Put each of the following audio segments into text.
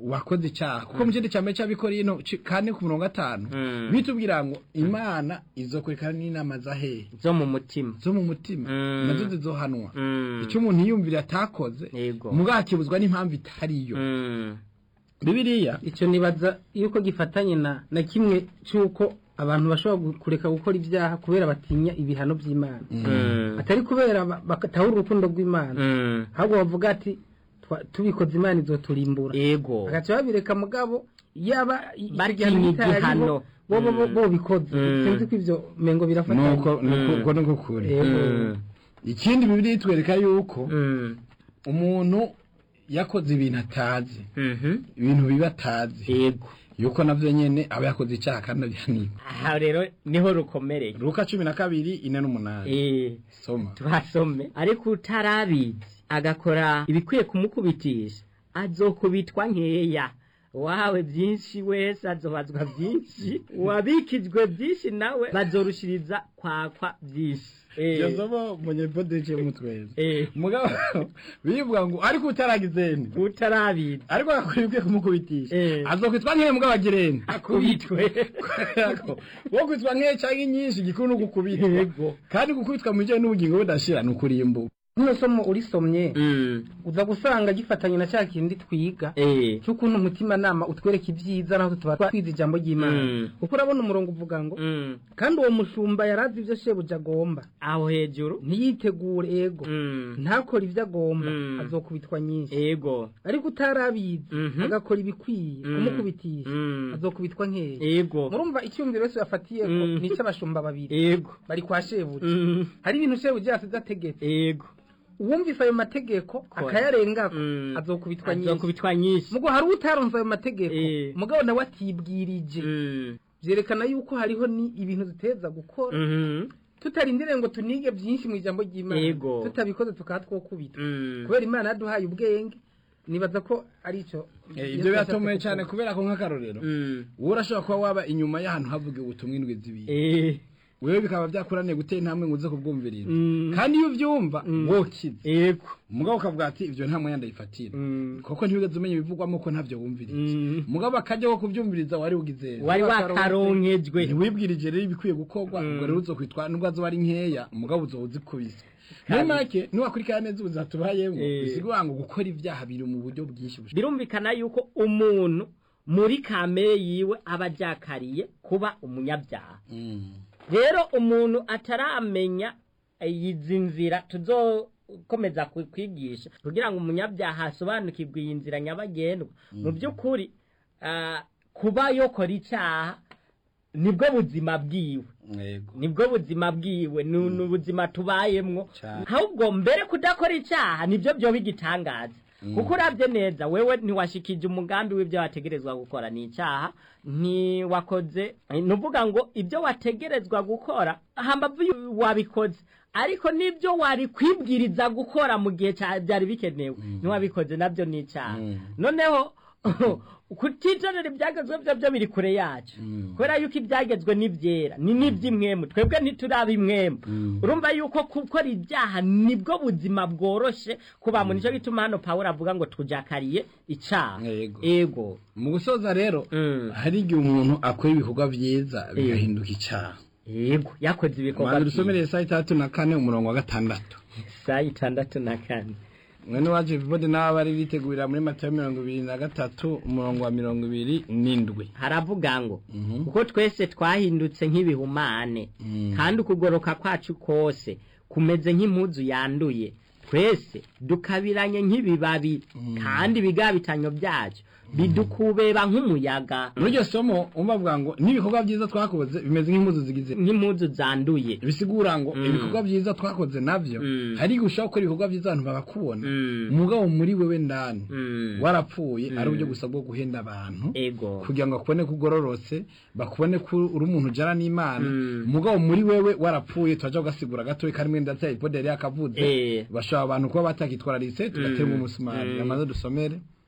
wakoze icyaha kuko mu kindi cya mbere cy'abikorino ci- kane ku mirongo gatanu Mm. bitubwira ngo imana izokurikirana n'inama za hehe zo mu mutima zo mu mutima Mm. nazo zizohanwa Mm. icyo umuntu yiyumvira atakoze Yego. mugakibuzwa n'impamvu itariyo Mm. bibiliya icyo nibaza yuko gifatanye na na kimwe cy'uko abantu bashobora gu- kureka gukora ibyaha kubera batinya ibihano by'imana Mm. atari kubera ba- batahura urukundo rw'imana Mm. ahubwo bavuga ati "Twa- tubikoze imana izoturimbura Yego. bagaca babireka mugabo yaba i- icyo Batinya gihano kitari igihano. bo bo bo- Mm. bo bikoze Mm. sinzi ko ibyo mengo birafatanye nuko nuko nuko kuri Yego. Mm. ikindi bibiliya itwereka yuko Mm. umuntu yakoze ibintu atazi Mhm. ibintu biba atazi Yego. yuko navyo nyene aba yakoze icyaha kandi abyaniwe aha rero niho rukomereye luka cumi na kabiri ine n'umunani Eh, soma tuhasome ariko utarabizi agakora ibikwiye kumukubitisha azokubitwa nkeya wawe byinshi wese azobazwa byinshi uwabikijwe byinshi nawe bazorushiriza kwakwa byinshi Eh, iryo somo munyepodece y'umutweza eh, mugabo bivuga ngo ariko utaragizeni utarabizi ariko agakora ibikwiye kumukubitisha Eh. azokwitwa nk'eye mugabo agireni akubitwe wo kwitwa nk'eye cyangwa inyinshi igikuru ni ugukubitwa Yego. kandi gukubitwa mu bijyanye n'ubugingo budashira ni ukurimbuka runo somo urisomye Mm, uza gusanga gifatanye na cya kindi twiga eh, cy'ukuntu umutimanama utwereka ibyiza naho tuba twize ijambo ry'imana Mm. kuko urabona umurongo uvuga ngo mm, kandi uwo mushumba yarazi ibyo shebuja agomba aho hejuru ntiyitegure ego Mm, ntakore ibyo agomba Mm. azokubitwa nyinshi ego ariko utarabizi Mhm. agakora ibikwiye Mm. kumukubitisha Mm. azokubitwa nkeya ego murumva icyumviro wese yafatiye Mm. ni icy'abashumba babiri ego bari kwa shebuja Mm, hari ibintu shebuja yasize ategetse ego uwumvise ayo mategeko Kora. akayarengako Mm. azokubitwa nyinshi azokubitwa nyinshi mugo hari utaronze ayo mategeko Eh. mugabo nawe atibwirije Mm, byerekana yuko hariho ni ibintu duteza gukora mhm, tutarindiriye ngo tunige byinshi mu ijambo ry'imana Yego. tutabikoze tukaba twokubita mm, kubera imana yaduhaye ubwenge nibaza ko ari cyo ibyo biratomoye cyane kubera ko nk'akarorero mm, wowe urashobora kuba waba inyuma y'ahantu havuga ubutumwa indwi zibiri eh, wewe bikaba byakuraniye gutera intambwe ngo uze kubwumviriza Mm. kandi iyo ubyumva Mm. wokize ego umugabo ukavuga ati ibyo nta mwanya ndayifatira Mm, kuko ntibigeze umenya ibivugwamo ko ntabyo wumviriza mm, umugabo akajya wo kubyumviriza wari ugize wari wakaronkejwe ntiwibwirije rero ibikwiye gukorwa Mm. ubwo rero uzokwitwa nubwo azoba ari nkeya umugabo uzoba uzikubise muri Kandi- make niwakurikira neza ubuzima tubayemo Eh. bisigura ngo gukora ibyaha biri mu buryo bwinshi bushoboka birumvikana yuko umuntu muri kamere yiwe aba ajakariye kuba umunyabyaha rero umuntu ataramenya izi nzira tuzokomeza ku- kwigisha kugira ngo umunyabyaha asobanukirwe iyi nzira nyabagendwa mu by'ukuri ah, kuba yokora icyaha nibwo buzima bwiwe yego nibwo buzima bwiwe ni ni ubuzima tubayemwo Cyane. ahubwo mbere kudakora icyaha nibyo byoba igitangaza kuko urabye neza wewe ntiwashikije umugambi w'ibyo wategerezwa gukora ni icyaha ntiwakoze ni uvuga ngo ibyo wategerezwa gukora hambavu yu- wabikoze ariko n'ibyo wari kwibwiriza gukora mu gihe cya- byari bikenewe ntiwabikoze nabyo ni icyaha Mm. noneho kutitonera ibyagezwe byo byo biri kure yacu Mm. kubera yuko ibyagezwe ni byera ni n'iby'imwemu twebwe ntituraba imwemu Mm. urumva yuko gukora ibyaha nibwo buzima bworoshe ku bantu nicyo gituma hano pawulo avuga ngo tujakariye icyaha Yego. ego mu gusoza rero Mm. hari igihe umuntu akora ibikorwa byiza bigahinduka icyaha yego yakoze ibikorwa abantu dusomereye saa itandatu na kane umurongo wa gatandatu saa itandatu na kane mwene wacu vivode n'abo bari bitegurira muri matayo mirongo ibiri na gatatu umurongo wa mirongo ibiri n'indwi haravuga ngo Mhm. kuko twese twahindutse nk'ibihumane Mm. kandi ukugoroka kwacu kose kumeze nk'impuzu yanduye twese dukabiranye nk'ibibabi kandi ibigabitanyo byacu bidukubeba nk'umuyaga muri iryo somo umbavuga ngo n'ibikorwa byiza twakoze bimeze nk'impuzu zigize nk'impuzu zanduye bisigura ngo Mm. ibikorwa byiza twakoze navyo Mm. hari igihe ushobora gukora ibikorwa byiza abantu babakubona Mm. umugabo muri wewe ndani Mm. warapfuye ari Mm. uburyo gusa bwo guhenda abantu ego kugira ngo bakubone ko ugororotse bakubone ko uri umuntu ujana n'imana Mm. umugabo muri wewe warapfuye turaja kugasigura gatoya kandi mwenda ndetse ipode yari yakavuze Eh. bashobora abantu kuba batakitwararise tugaterwa Mm. umusumari Mm. amaze dusomere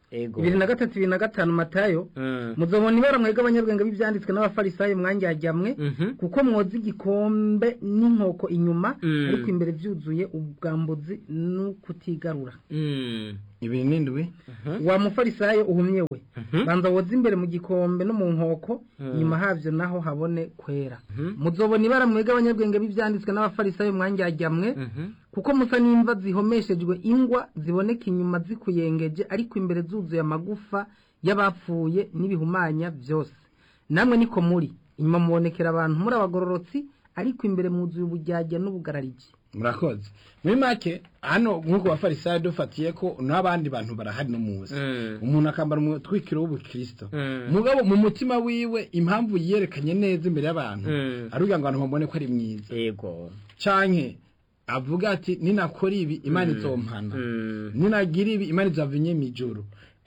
ego bibiri na gatatu bibiri na gatanu matayo Mm. muzobona ibara mwebwe abanyabwenge b'ibyanditswe n'abafarisayo mwanjyajyamwe Mhm. kuko mwoza igikombe n'inkoko inyuma Mm. ariko imbere byuzuye ubwambuzi n'ukutigarura Mm. ibiri n'indwi Mhm. wa mufarisayo uhumye we Mhm. banza woza imbere mu gikombe no mu nkoko Mm. inyuma havyo naho habone kwera Mhm. muzobona ibara mwebwe abanyabwenge b'ibyanditswe n'abafarisayo mwanjyajyamwe Mhm. kuko musa n'imva zihomeshejwe ingwa ziboneka inyuma zikuyengeje ariko imbere zuzuye amagufa y'abapfuye n'ibihumanya byose namwe niko muri inyuma mubonekera abantu muri abagororotsi ariko imbere mwuzuye ubujyajya n'ubugarariji murakoze muri make hano nk'uko bafarisayo dufatiye ko n'abandi bantu barahari no muzi Mm. umuntu akambara umutwikiro w'ubukristo Mm. mugabo mu mutima wiwe impamvu yerekanye neza imbere y'abantu Mm. ari kugira ngo abantu babone ko ari mwiza ego canke avuga ati ninakora ibi imana izompana Mm. ninagira ibi imana izavinye mijoro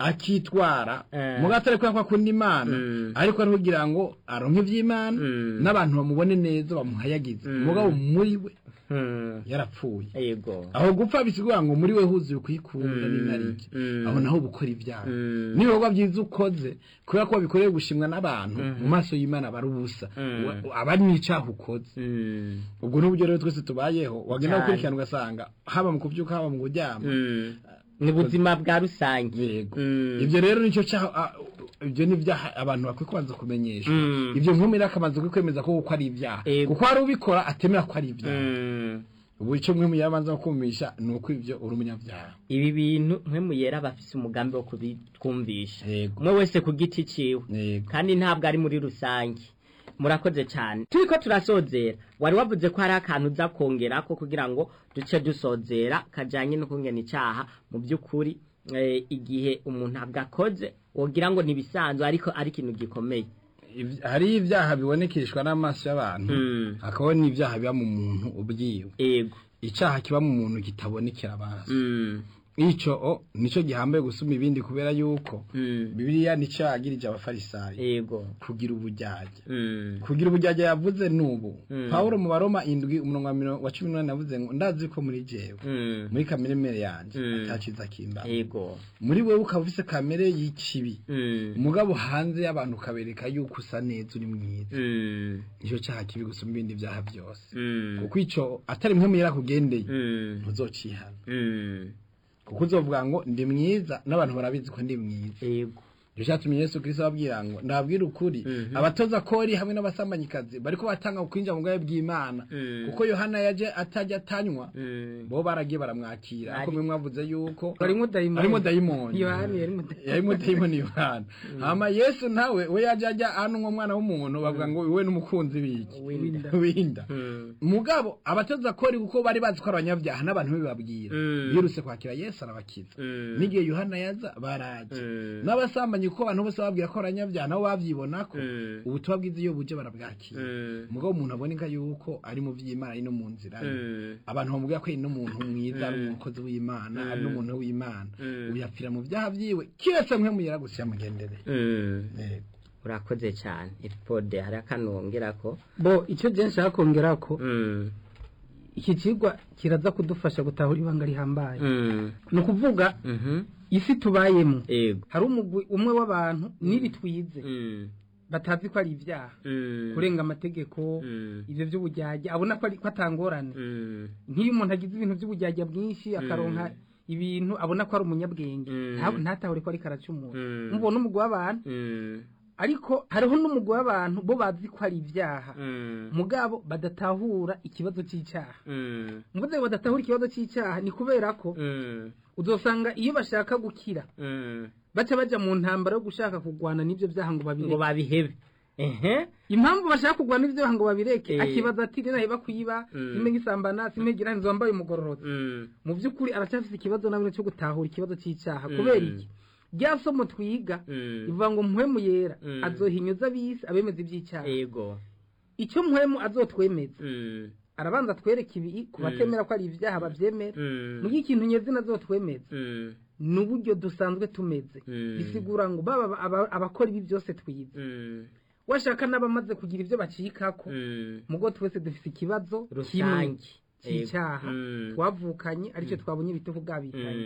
akitwara Eh. muga atari kubera ko akunda imana Mm. ariko ari kugira ngo aronke ivy'imana Mm. n'abantu bamubone neza bamuhayagize Mm. mugabo muri we Mm. yarapfuye ego aho gupfa bisigura ngo muri we huzuye kwikunda Mm. n'inarike Mm. aho naho ubukora ibyaha Mm. n'ibikorwa byiza ukoze kubera ko wabikoreye gushimwa n'abantu Mhm. mu maso y'imana aba ari ubusa Mm. Wa- aba ari n'icaha ukoze Mm. ubwo n'uburyo rero twese tubayeho wagenda Cyane. gukurikirana ugasanga haba mu kubyuka haba mu kuryama Mm. ni ubuzima bwa rusange yego Mm. ibyo rero nicyo cyaha a- ibyo ni ibyaha abantu bakwiye kubanza kumenyeshwa Mm. ibyo nkumira akabanza kwemeza ko uko ari ibyaha Yego. kuko hari ubikora atemera ko ari ibyaha Mm. ubu icyo mwe muyabanza kumisha ni uko ibyo uri umunyabyaha ibi bintu mwe muyera bafise umugambi wo kubitwumvisha yego umwe wese ku giti ciwe yego kandi ntabwo ari muri rusange murakoze cyane turi ko turasozera wari wavuze ko hari akantu uza kongera ko kugira ngo duce dusozera kajyanye no kungena icyaha mu by'ukuri eh, igihe umuntu agakoze wogira ngo ntibisanzwe ariko ari ikintu gikomeye Ibya- hari ibyaha bibonekeshwa n'amaso y'abantu Mm. hakaba n'ibyaha biba mu muntu ubwiwe ego icyaha kiba mu muntu kitabonekera amaso Mm. icyo o nicyo gihambaye gusuma ibindi kubera yuko Mm. bibiliya nicyo yagirije abafarisayo ego kugira ubujyajya Mm. kugira ubujyajya yavuze n'ubu Mm. pawulo mu baroma indwi umurongo wa miro- wa cumi n'umunani yavuze ngo ndazi ko muri jewe Mm. muri kamere mere yanjye Mm. ataciza kimba ego muri wewe ukaba ufise kamere y'ikibi Mm. umugabo hanze y'abantu ukabereka yuko usa neza uri mwiza Mm. nicyo cyaha kibi gusumba ibindi byaha byose Mm. kuko icyo atari mwe yarakugendeye Mm. ntuzocihana Mm. kuko uzovuga ngo ndi mwiza n'abantu barabizi ko ndi mwiza ego icyo cyatumye yesu kirisito ababwira ngo ndababwira ukuri Mhm. abatoza kori hamwe n'abasambanyikazi bariko batanga kwinjira mu bwawe bw'imana Mm. kuko yohana yaje atajya atanywa Mm. bo baragiye baramwakira ariko Ari- mwe mwavuze yuko harimo dayimoni harimo dayimoni yohani yarimo dayimoni yarimo dayimoni yohana hama yesu nawe we yaje ajya hano nk'umwana w'umuntu bavuga ngo we n'umukunzi w'iki Winda. winda Mm. mugabo abatoza kori kuko bari bazi ko ari abanyabyaha n'abantu bibabwira Mm. birutse kwakira yesu arabakiza Mm. n'igihe yohana yaza baraje Mm. n'abasambanyi kuko abantu bose babwira ko abanyabyaha nabo babyibona ko Mm. ubutumwa bwiza iyo buje barabwakira Mm. mugabo umuntu aboneka yuko ari mu by'imana ari no mu nzira ye Mm. abantu bamubwira ko ari n'umuntu mwiza ari Mm. umukozi w'imana Mm. ari n'umuntu w'imana Mm. ubu yapfira mu byaha byiwe kiretse mwe muyera gusa yamugendere Mm. Yego. urakoze cyane ipode hari akanongera ko bo icyo gihe nshaka kongera ko Mm. iki kigwa kiraza kudufasha gutahura ibanga rihambaye Mm. ni ukuvuga Mhm. isi tubayemo ego hari umugwi umwe w'abantu n'ibi twize Mm. batazi ko ari ibyaha Mm. kurenga amategeko Mm. ibyo by'ubujyajya abona ko ari ko atangorane Mm. nk'iyo umuntu agize ibintu by'ubujyajya bwinshi akaronka ibintu abona ko ari umunyabwenge Mm. nta- ntatahure ko ariko aracumura Mm. mubona umugwi w'abantu Mm. ariko hariho n'umugwi w'abantu bo bazi ko ari ibyaha Mm. mugabo badatahura ikibazo cy'icyaha Mm. mvuze ngo badatahura ikibazo cy'icyaha ni kubera ko Mm. uzosanga iyo bashaka gukira Mm. baca bajya mu ntambara yo gushaka kurwana n'ibyo byaha ngo ngo babireke babihebe ehe impamvu bashaka kurwana n'ibyo byaha ngo babireke Eh. akibaza ati rero heba kwiba Mm. simpe nk'isambana simpe ngira nzi wambaye umugororotsi Mm. mu by'ukuri aracyafite ikibazo nawe cyo gutahura ikibazo cy'icyaha Mm. kubera iki rya somo twiga Mm. rivuga ngo muhemu yera Mm. azohinyuza abisi abemeza iby'icyaha ego icyo muhemu azotwemeza Mm. arabanza atwereka ibi ku Mm. batemera ko ari ibyaha babyemera Mm. mu ikintu nyezina azotwemeza Mm. ni uburyo dusanzwe tumeze Mm. bisigura ngo baba aba- abakora ibi byose twize Mm. washaka n'abamaze kugira ibyo bacikako Mm. mugo twese dufite ikibazo kimwe rusange cy'icyaha Mm. twavukanye aricyo twabonye ibitugu bwabitanye Mm.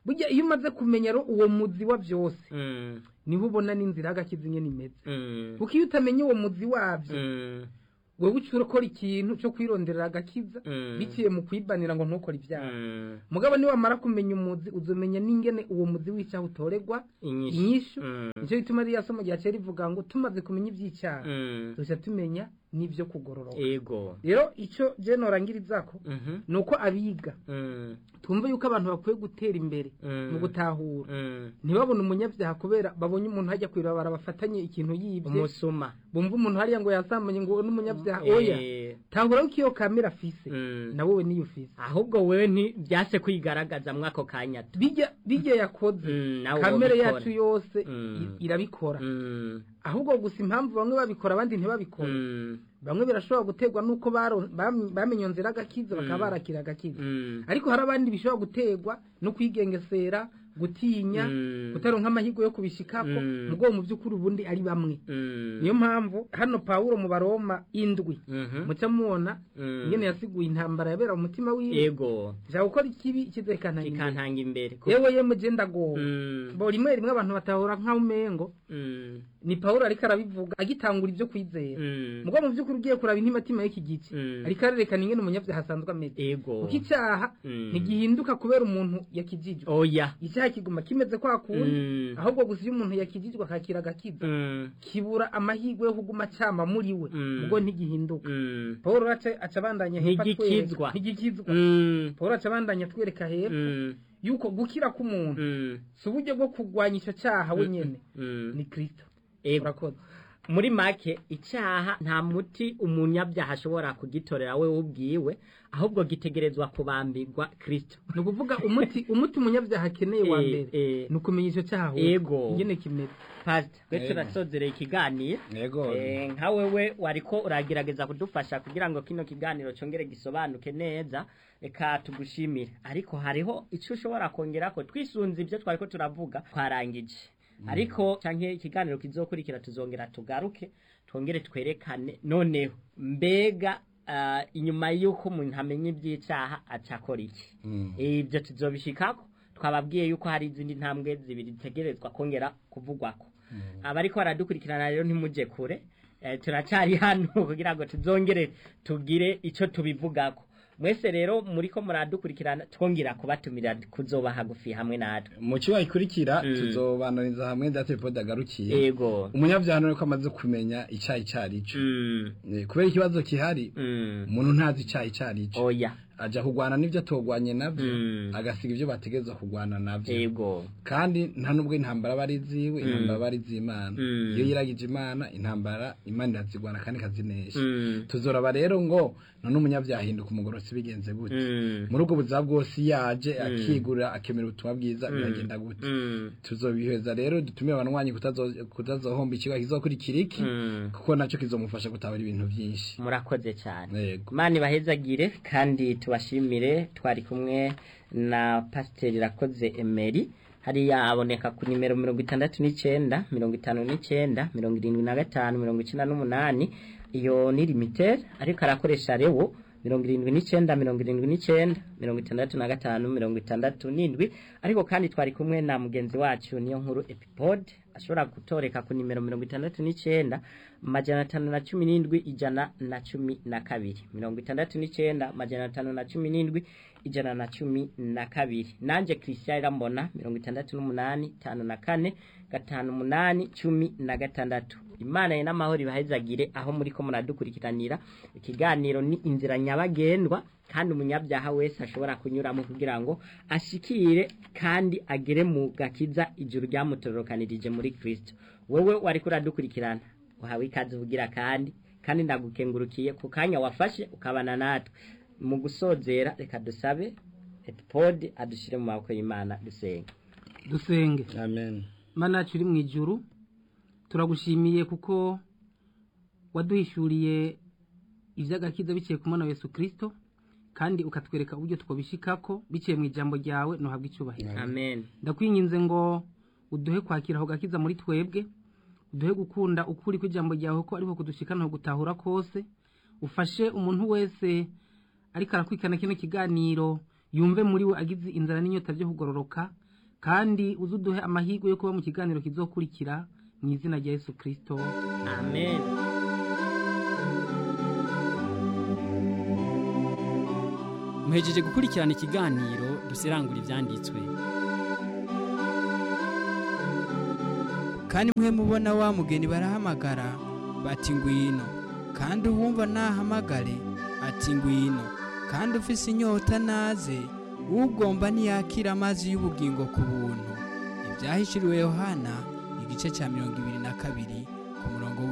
burya iyo umaze kumenya rero uwo muzi wa byose Mm. niho ubona n'inzira y'agakiza ingene imeze Mm. kuko iyo utamenya uwo muzi wabyo Mm. wewe uca urakora ikintu cyo kwironderera agakiza Mm. biciye mu kwibanira ngo ntukore ibyaha Mm. mugabo niwamara kumenya umuzi uzomenya n'ingene uwo muzi w'icyaha utorerwa Inyishu. inyishu Mm. nicyo bituma ririya somo rya kera rivuga ngo tumaze kumenya iby'icyaha Mm. dushya tumenya n'ibyo kugororoka ego rero icyo je norangirizako Mhm. ni uko abiga Mm. twumve yuko abantu bakwiye gutera imbere Mm. mu gutahura Mm. ntibabone umunyabyaha kubera babonye umuntu hajya kwirabara bafatanye ikintu yibye umusuma bumva umuntu hariya ngo yasambanye ngo n'umunyabyaha oya Eh. tahura ko iyo kamera afise Mm. na wowe niyo ufise ahubwo wewe nti byase kwigaragaza mwako kanya tu bijya bijya yakoze Mm, nawe kamere wobikora. yacu yose Mm. i- irabikora Mm. ahubwo gusa impamvu bamwe babikora abandi ntibabikore Mm. bamwe birashobora guterwa n'uko baro- bam- bamenye nzira agakiza bakaba Mm. barakira agakiza Mm. ariko hari abandi bishobora guterwa no kwigengesera gutinya Mm. kutaronka amahirwe yo kubishikako Mm. mugo mu by'ukuri ubundi ari bamwe Mm. niyo mpamvu hano pawulo mu baroma indwi Mhm. muca mubona Mm. ingene yasiguye intambara yabera mu mutima wiwe ego ja gukora ikibi kizekana kikantanga imbere Ku- yewe yemwe je ndagowe Mm. bo rimwe rimwe abantu batahura nk'aho umengo Mm. ni pawulo ariko arabivuga agitangura ibyo kwizera Mm. mugo mu by'ukuri ugiye kuraba intimatima y'iki gice Mm. ariko arerekana ingene umunyabyaha asanzwe ameze ego kuko icyaha Mm. ntigihinduka kubera umuntu yakijijwe oya icyaha kiguma kimeze kwa kundi Mm. ahubwo gusa iyo umuntu yakijijwe akakira agakiza Mm. kibura amahirwe yo kuguma cyama muri we Mm. ubwo ntigihinduka Mm. paul aca aca abandanya hepfo Ntigikizwa. atwereka- ntigikizwa Mm. paul aca abandanya atwereka hepfo Mm. yuko gukira k'umuntu Mm. si uburyo bwo kurwanya icyo cyaha wenyine Mm. ni kirisito ego urakoze muri make icyaha nta muti umunyabyaha ashobora kugitorera we ubwiwe ahubwo gitegerezwa kubambirwa kirisito ni ukuvuga umuti umuti umunyabyaha akeneye wa Eh, mbere eh. ni ukumenya icyo cyaha ahubwo. Ego. ingene kimeze pasita twe Ego. turasozereye ikiganiro yego Eh, nka wewe wariko uragerageza kudufasha kugira ngo kino kiganiro cyongere gisobanuke neza reka tugushimire ariko hariho icyo ushobora kongera ko twisunze ibyo twariko turavuga twarangije ariko canke ikiganiro kizokurikira tuzongera tugaruke twongere twerekane noneho mbega ah, inyuma y'uko umuntu amenya iby'icyaha acakora iki Mm. ibyo tuzobishikako twababwiye yuko hari izindi ntambwe zibiri zitegerezwa kongera kuvugwako abariko baradukurikirana rero ntimujye kure eh, turacyari hano kugira ngo tuzongere tugire icyo tubivugako mwese rero muriko muradukurikirana twongera kubatumira kuzoba hagufi hamwe natwe mu kiba gikurikira Mm. tuzobananiza hamwe date pod agarukiye yego umunyabyaha ni ko amaze kumenya icyaha icyo ari cyo Mm, Eh, kubera ikibazo gihari mm, umuntu ntazi icyaha icyo ari cyo oya ajya kurwana n'ibyo atogwanye nabyo Mm. agasiga ibyo bategereza kurwana nabyo yego kandi nta nubwo intambara aba ari iziwe intambara aba ari iz'imana Mm. iyo yiragije imana intambara imana irazigwana kandi ikazinesha Mm, tuzoraba rero ngo none umunyabyaha ahinduka umugororotsi bigenze gute mm, muri ubwo buzima bwose iyo yaje akigurira akemera ubutumwa bwiza biragenda gute mm, tuzobiheza rero dutumire abanywanyi kutazo- kutazohomba ikigo kizokurikira iki mm. kuko nacyo kizomufasha gutabara ibintu byinshi murakoze cyane yego imana ibahezagire kandi tubashimire twari kumwe na pasiteri rakoze emeri hariya aboneka ku nimero mirongo itandatu n'icyenda mirongo itanu n'icyenda mirongo irindwi na gatanu mirongo icyenda n'umunani iyo ni limiteri ariko arakoresha rewo mirongo irindwi n'icyenda mirongo irindwi n'icyenda mirongo itandatu na gatanu mirongo itandatu n'indwi ariko kandi twari kumwe na mugenzi wacu niyo nkuru epipode ashobora gutoreka ku nimero mirongo itandatu n'icyenda majana atanu na cumi n'indwi ijana na cumi na kabiri mirongo itandatu n'icyenda majana atanu na cumi n'indwi ijana na cumi na kabiri nanjye christian irambona mirongo itandatu n'umunani itanu na kane gatanu umunani cumi na gatandatu imana ye n'amahoro ibahezagire aho muri ko muradukurikiranira ikiganiro ni inzira nyabagendwa kandi umunyabyaha wese ashobora kunyuramo kugira ngo ashikire kandi agere mu gakiza ijuru ryamutororokanirije muri kristo wowe wari kuradukurikirana uhawe ikaze uvugira kandi kandi ndagukengurukiye ku kanya wafashe ukabana natwe mu gusozera reka dusabe epipode adushyire mu maboko y'imana dusenga dusenge amen mana yacu uri mu ijuru turagushimiye kuko waduhishuriye iby'agakiza biciye ku mwana wa Yesu kirisito kandi ukatwereka uburyo twabishikako biciye mu ijambo ryawe ntuhabwe icyubahiro amen ndakwinginze ngo uduhe kwakira aho gakiza muri twebwe uduhe gukunda ukuri kw'ijambo ryawe ko ariko kudushikana gutahura kose ufashe umuntu wese ariko arakwikana kino kiganiro yumve muri we agize inzara n'inyota byo kugororoka kandi uze uduhe amahirwe yo kuba mu kiganiro kizokurikira mu izina rya yesu kirisito amen muhejeje gukurikirana ikiganiro dusirangura ibyanditswe kandi mwe mubona wa mugeni barahamagara bati ngwino kandi uwumva nahamagare ati ngwino kandi ufise inyota naze ugomba ntiyakira amazi y'ubugingo ku buntu ibyahishuriwe yohana igice cya mirongo ibiri na kabiri ku murongo